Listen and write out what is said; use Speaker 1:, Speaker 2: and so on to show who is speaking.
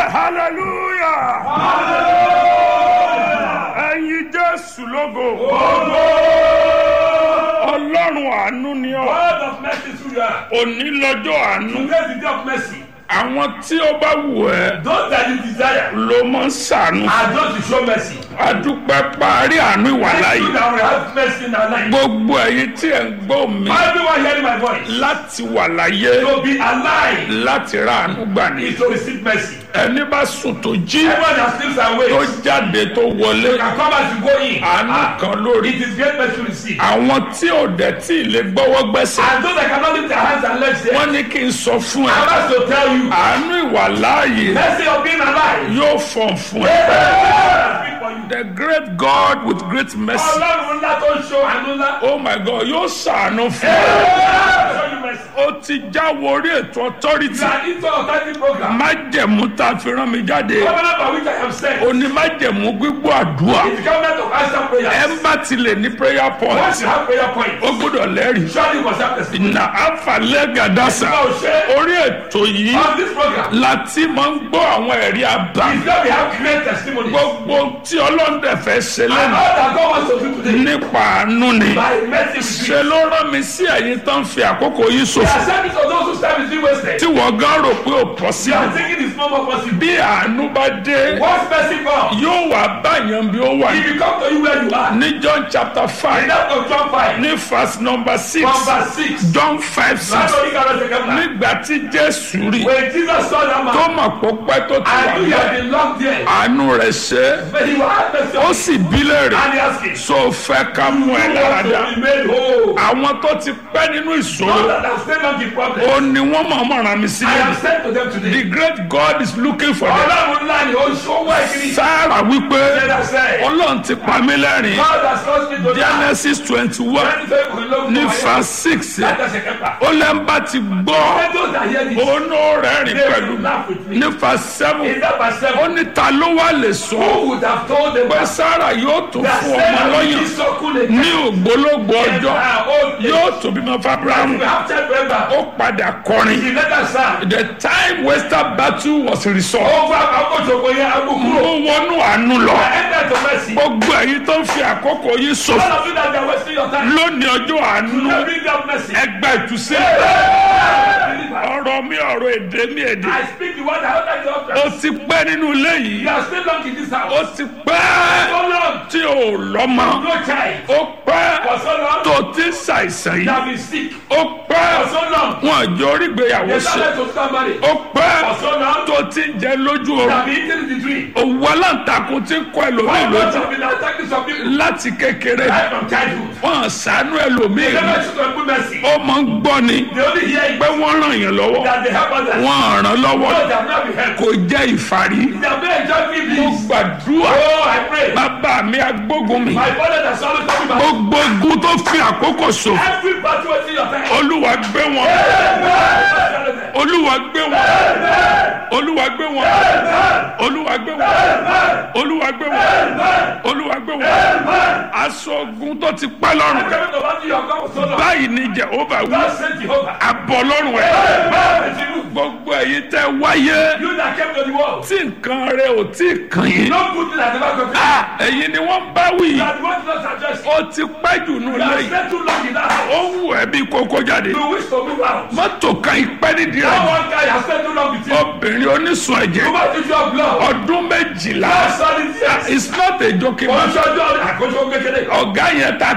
Speaker 1: hallelujah ẹ̀yin jésù lógo ọlọ́run àánú ni ọ́
Speaker 2: God of mercy through you are.
Speaker 1: òní lọ́jọ́ àánú
Speaker 2: Today is the day of mercy.
Speaker 1: àwọn tí ó bá wù ẹ́
Speaker 2: Those that you desire
Speaker 1: ló mọ̀ ń ṣàánú
Speaker 2: are those to show mercy.
Speaker 1: adúpẹ́ parí àánú ìwà
Speaker 2: Thank
Speaker 1: láàyè
Speaker 2: you that we have mercy in our life.
Speaker 1: gbogbo ẹ̀yin tí ẹ̀ ń gbọ́ mi
Speaker 2: Everyone hearing my voice.
Speaker 1: láti wà láyé
Speaker 2: To be alive
Speaker 1: láti ra àánú gbà ní
Speaker 2: is to receive mercy.
Speaker 1: ẹni bá sùn tó jí
Speaker 2: Everyone that sleeps and
Speaker 1: tó
Speaker 2: wakes
Speaker 1: jáde tó wọlé
Speaker 2: can come as you go in.
Speaker 1: àánú
Speaker 2: Ah,
Speaker 1: kan lórí
Speaker 2: It is great mercy to receive.
Speaker 1: àwọn tí ò dẹ̀ tí ì lè gbọ́wọ́ gbẹ́sẹ̀
Speaker 2: And those that cannot lift their hands and legs there,
Speaker 1: wọ́n ní kí n sọ fún ẹ
Speaker 2: I'm asked to tell you,
Speaker 1: àánú ìwà láàyè
Speaker 2: mercy of being alive.
Speaker 1: yóò fọ̀n fún ẹ.
Speaker 2: Speak for you.
Speaker 1: the great God with great mercy
Speaker 2: Ọlọ́run ńlá tó ń ṣo àánú ńlá.
Speaker 1: oh my God yóò ṣàánú fún ẹ.
Speaker 2: Show you mercy.
Speaker 1: ó ti jáwọ́ orí ètò authority
Speaker 2: You are into authority program.
Speaker 1: májẹ̀mú tá a fi rán mi jáde
Speaker 2: Covenant by which I am sent.
Speaker 1: òní májẹ̀mú gbígbọ́ àdúrà
Speaker 2: It's the covenant of answer
Speaker 1: ẹ
Speaker 2: prayers.
Speaker 1: bá ti lè ní prayer point
Speaker 2: Once you have prayer points,
Speaker 1: ó gbọ́dọ̀ lẹ́rìí
Speaker 2: surely you must have testimony.
Speaker 1: na àfàlẹ́ gàdásà
Speaker 2: Now, share
Speaker 1: orí ètò yìí
Speaker 2: on this program.
Speaker 1: láti máa ń gbọ́ àwọn ẹ̀rí àbá
Speaker 2: Is that we have great testimonies.
Speaker 1: gbogbo tí ọlọ́dẹ fẹ́ ṣe
Speaker 2: And
Speaker 1: lẹ́nu
Speaker 2: all that God wants to do today
Speaker 1: nípa àánú ni
Speaker 2: by mercy with
Speaker 1: ṣe
Speaker 2: you.
Speaker 1: ló rán mi sí ẹ̀yin tó ń fi àkókò yìí
Speaker 2: The
Speaker 1: ṣòfò
Speaker 2: service of those whose time is being wasted.
Speaker 1: tí wọ́n gán rò pé ò
Speaker 2: You
Speaker 1: possible
Speaker 2: are thinking it's no more possible.
Speaker 1: bí àánú bá dé
Speaker 2: Once mercy comes,
Speaker 1: yóò wá báyàn bí ó wà
Speaker 2: he will come to you where you are.
Speaker 1: ní John chapter
Speaker 2: In
Speaker 1: five
Speaker 2: that of John 5,
Speaker 1: ní verse number six
Speaker 2: from verse 6.
Speaker 1: John five six
Speaker 2: That's what he got us again.
Speaker 1: nígbà tí Jésù rí
Speaker 2: When Jesus saw that
Speaker 1: tó
Speaker 2: man,
Speaker 1: mọ̀ pé pẹ́ tó ti wà
Speaker 2: I knew he had
Speaker 1: bẹ́ẹ̀
Speaker 2: been locked there.
Speaker 1: àánú rẹ̀ ṣe é
Speaker 2: But he will have mercy
Speaker 1: ó
Speaker 2: on
Speaker 1: sì bí léèrè
Speaker 2: And he asked him,
Speaker 1: so fẹ́ ká mú ẹ
Speaker 2: You
Speaker 1: lára
Speaker 2: want
Speaker 1: dá
Speaker 2: to be made whole.
Speaker 1: àwọn tó ti pẹ́ nínú
Speaker 2: Those
Speaker 1: ìṣòro
Speaker 2: that have stayed on the problem,
Speaker 1: ó ní wọ́n mọ̀ mọ̀ ràn mí
Speaker 2: I
Speaker 1: sílẹ̀
Speaker 2: have said to them today.
Speaker 1: the great God is looking for them
Speaker 2: Ọlọ́run ńlá ni ó ṣó wá ìkíni.
Speaker 1: Sáárà wípé
Speaker 2: Let us say,
Speaker 1: Ọlọ́run ti pa mí lẹ́rìn
Speaker 2: God has caused me to die.
Speaker 1: Genesis twenty one
Speaker 2: Ẹni tó kò lóko
Speaker 1: ní
Speaker 2: wáyé.
Speaker 1: verse six
Speaker 2: Láti ẹsẹ̀ kẹfà.
Speaker 1: ó lẹ́ńbà ti gbọ́
Speaker 2: Let those that hear this,
Speaker 1: òun ó rẹ́rìn
Speaker 2: they
Speaker 1: pẹ̀lú
Speaker 2: will laugh with me.
Speaker 1: ní verse seven
Speaker 2: In that verse
Speaker 1: ó
Speaker 2: 7,
Speaker 1: ní ta ló wá lè sọ
Speaker 2: who would have told them
Speaker 1: pé
Speaker 2: that
Speaker 1: Sáárà yóò tó
Speaker 2: that
Speaker 1: fún ọmọ
Speaker 2: Sarah will
Speaker 1: lọ́yàn
Speaker 2: be so cool and
Speaker 1: ní ògbólógbò
Speaker 2: and
Speaker 1: ọjọ́
Speaker 2: her old age.
Speaker 1: yóò tó bímọ fábíráàmù
Speaker 2: We have said forever.
Speaker 1: ó padà kọrin
Speaker 2: He let us serve.
Speaker 1: the time wasted battle was resolved
Speaker 2: Over àkókò ṣògo yẹn, agbókúrò.
Speaker 1: ó wọnú àánú lọ
Speaker 2: I enter to mercy.
Speaker 1: gbogbo èyí tó ń fi àkókò yìí ṣòfò
Speaker 2: All of you that are wasting your time,
Speaker 1: lónìí ọjọ́ àánú
Speaker 2: let bring down mercy.
Speaker 1: ẹgbẹ́ ìtúsílẹ̀
Speaker 2: I
Speaker 1: ọ̀rọ̀ mi ọ̀rọ̀ èdè mi èdè
Speaker 2: speak the word I don't like the
Speaker 1: ó
Speaker 2: utterance.
Speaker 1: ti pẹ́ nínú ilé yìí
Speaker 2: You are still long in this
Speaker 1: ó
Speaker 2: house.
Speaker 1: ti pẹ́
Speaker 2: So long,
Speaker 1: tí ò lọ́mọ
Speaker 2: no child.
Speaker 1: ó pẹ́
Speaker 2: For so long,
Speaker 1: tó ti ń ṣàìsàn
Speaker 2: you
Speaker 1: yìí
Speaker 2: have been sick.
Speaker 1: ó pẹ́
Speaker 2: For so long,
Speaker 1: wọn àjọ orígbéyàwó
Speaker 2: you
Speaker 1: ṣe
Speaker 2: started to start marriage.
Speaker 1: ó pẹ́
Speaker 2: For so long,
Speaker 1: tó ti ń jẹ lójú
Speaker 2: you
Speaker 1: oorun
Speaker 2: have been eating the dream.
Speaker 1: òwú aláǹtakùn ti ń kọ ẹlòmíì
Speaker 2: All
Speaker 1: lójú
Speaker 2: God have been attacking some people
Speaker 1: láti kékeré
Speaker 2: right from childhood.
Speaker 1: wọn ṣàánú ẹlòmíì
Speaker 2: They never should have put mercy.
Speaker 1: ó máa ń gbọ́ ni
Speaker 2: They only hear it
Speaker 1: pé wọ́n ràn yàn lọ́wọ́
Speaker 2: that they help others.
Speaker 1: wọ́n ràn lọ́wọ́
Speaker 2: No, they have not been helped.
Speaker 1: kò jẹ́ ìfarí
Speaker 2: They have not enjoyed me,
Speaker 1: mo
Speaker 2: please.
Speaker 1: gbàdúrà
Speaker 2: Oh, I pray.
Speaker 1: bàbá mi agbógun mi
Speaker 2: My father that's always talking about
Speaker 1: gbogbo ogun tó fi àkókò ṣòfò
Speaker 2: every battle wasting your time.
Speaker 1: olúwa gbé wọn olúwa gbé wọn olúwa gbé wọn olúwa gbé wọn olúwa gbé wọn olúwa gbé wọn aṣọ ogun tó ti pẹ́ lọ́rùn
Speaker 2: Coming to battle your God so long.
Speaker 1: báyìí ni jehova wí
Speaker 2: God sent Jehovah.
Speaker 1: abọ́ lọ́rùn ẹ̀
Speaker 2: Amen. To you.
Speaker 1: gbogbo èyí tẹ́ wáyé
Speaker 2: You that came to the world.
Speaker 1: tí nǹkan rẹ ò tí ì kàn yín
Speaker 2: No good thing has ever come to you.
Speaker 1: Ah, ẹ̀yin ni wọ́n bá wí
Speaker 2: You are the one not addressed.
Speaker 1: ó ti pẹ́ jù nù
Speaker 2: You have
Speaker 1: lẹ́yìn
Speaker 2: spent too long in that house.
Speaker 1: ó wù ẹ́ bí kókó jáde
Speaker 2: You wish to move out.
Speaker 1: mọ́tò kan ìpẹ́ nídìí
Speaker 2: That
Speaker 1: rẹ̀
Speaker 2: one guy has spent too long with you.
Speaker 1: obìnrin onísun ẹ̀jẹ̀
Speaker 2: You must use your blood.
Speaker 1: ọdún méjìlá
Speaker 2: That's all it is.
Speaker 1: it's not a joking matter
Speaker 2: Oṣooṣo àkójọ kékeré.
Speaker 1: ọ̀gá yẹn ta